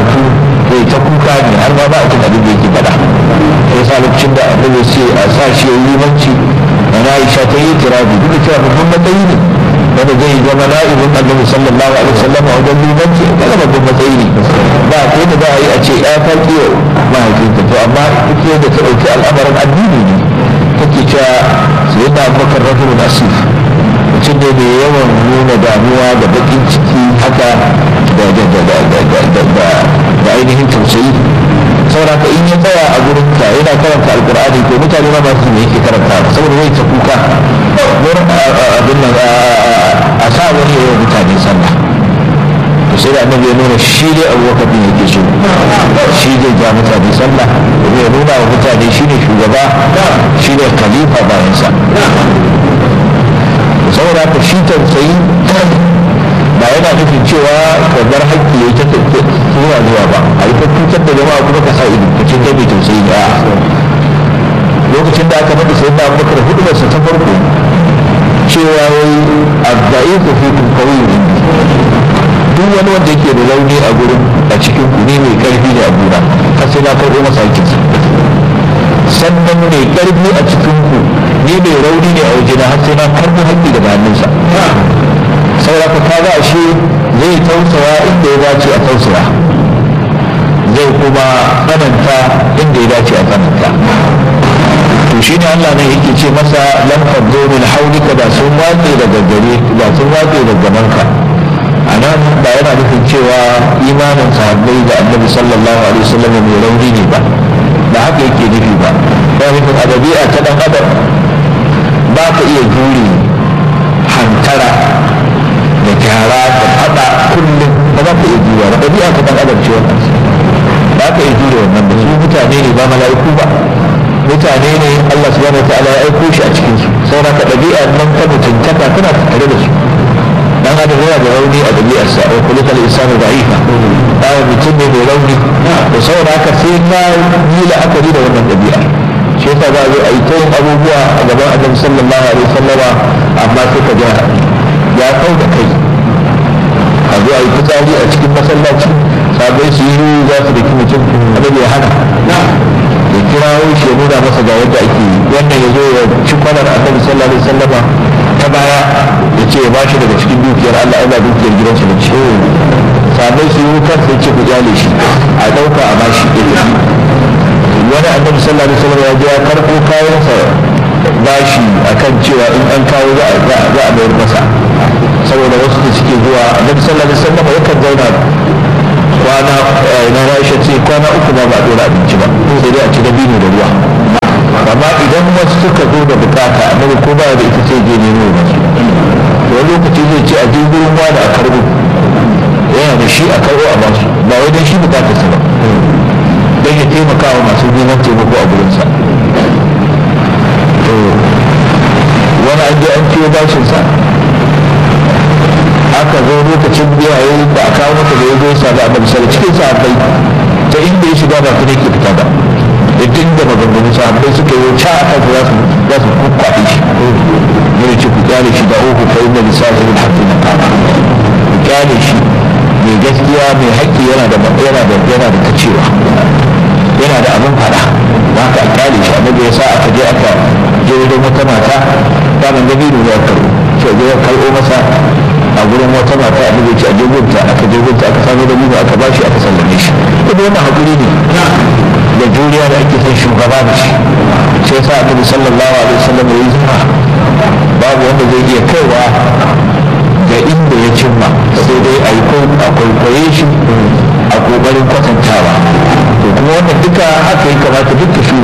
karatu zai ta kuka ne har ma ba a jin abin da yake faɗa sai sa lokacin da annabi ce a sa shi ya yi limanci da na Aisha ta yi tirabi duk da cewa babban matsayi ne wanda zai zama na'ibin annabi sallallahu alaihi wasallam a wajen limanci a kaga babban matsayi ne ba ko da za a yi a ce ya ta kiyo mahaifinta to amma duk yadda ta ɗauki al'amarin addini ne take cewa sai da abubakar rajulun asif mutum ne mai yawan nuna damuwa da bakin ciki haka da ainihin tausayi saboda ka in ya tsaya a gurin ka yana karanta alkur'ani ko mutane ma ba su ne yake karanta saboda zai ta kuka gurin abin nan a sa wani yawan mutane sallah to sai da annabi ya nuna shi dai abubakar din yake so shi zai ja mutane sallah ya nuna wa mutane shi ne shugaba shi ne khalifa bayansa saboda ka shi tausayi ba yana nufin cewa ka bar haƙƙi ya ta zuwa zuwa ba a yi cutar da jama'a kuma ka sa ido ka ce kai mai tausayi ne a lokacin da aka faɗi sai na abubakar hudubarsa ta farko cewa wai abda'i ku fi kun kawai duk wani wanda yake da rauni a gurin a cikin ku ne mai karfi ne a gura har sai na karɓo masa haƙƙinsa sannan mai karfi a cikin ku ni mai rauni ne a wajena har sai na karɓo haƙƙi daga hannunsa saboda ka ga ashe zai tausaya inda ya dace a tausaya zai kuma tsananta inda ya dace a tsananta to shi ne Allah ne yake ce masa lam faddo min haulika da sun watse daga gare da sun watse daga manka a nan ba yana nufin cewa imanin sahabbai da annabi sallallahu alaihi wasallam mai rauni ne ba ba haka yake nufi ba ba nufin a dabi'a ta dan adam ba ka iya jure hantara da gyara da fada kullum ba za ka iya jure ba dabi'a ta dan adam ce wannan ba ka iya jure wannan ba su mutane ne ba mala'iku ba mutane ne Allah subhanahu wa ta'ala ya aiko shi a cikin su saboda ka dabi'a nan ta mutuntaka tana tare da su dan adam yana da rauni a ɗabi'arsa wa kulikal insanu da'ifa bayan mutum ne mai rauni da saboda haka sai ka yi la'akari da wannan ɗabi'a shi yasa za a zo a yi ta yin abubuwa a gaban annabi sallallahu alaihi wasallama amma sai ka ga ya kau da kai a zo a yi fitsari a cikin masallaci sabai su yi za su da mutum annabi ya hana ya kirawo shi ya nuna masa ga yadda ake yi wannan ya zo ya ci kwanar annabi sallallahu alaihi wasallama ta baya ya ce ya ba shi daga cikin dukiyar Allah Allah dukiyar gidansa da ce sabai su yi kan sai ce ku jale shi a ɗauka a bashi ya tafi wani annabi sallallahu alaihi wasallam ya je ya karɓo kayansa bashi akan cewa in an kawo za a bayar masa saboda wasu da suke zuwa annabi sallallahu alaihi wasallam yakan zauna kwana na Aisha ce kwana uku ba ba a dora abinci ba sai dai a ci dabino da ruwa amma idan wasu suka zo da bukata annabi ko ba da ita sai je nemo ba su wani lokaci zai ce a je gurin wani a karbo yana da shi a karbo a basu ba wai don shi bukatar sa ba don ya taimaka wa masu neman taimako a gurinsa to wani an je an ciwo bashin sa aka zo lokacin biya yayin da aka kawo masa da ya zo ya sami annabi sallallahu cikin sahabbai ta inda ya shiga ba ta ne ke fita ba da dinga maganganu sahabbai suka yi ca a kansa za su za su kukwaɗe shi yana ce ku kyale shi da uku fa inda lissafi min haƙƙi na kama ku kyale shi mai gaskiya mai haƙƙi yana da yana da yana da kacewa yana da abin faɗa ba ka kyale shi annabi ya sa aka je aka je wajen wata mata daman gabi da ya karɓo sai je ya karɓo masa a gurin wata mata a ce a jirginta aka jirginta aka samu da biyu aka bashi aka sallame shi kuma wannan haƙuri ne da juriya da ake son shugaba da shi sai sa annabi sallallahu alaihi wasallam ya yi zuma babu wanda zai iya kaiwa ga inda ya cimma sai dai a yi a kwaikwaye shi a kokarin kwatantawa to kuma wannan duka haka ya kamata duka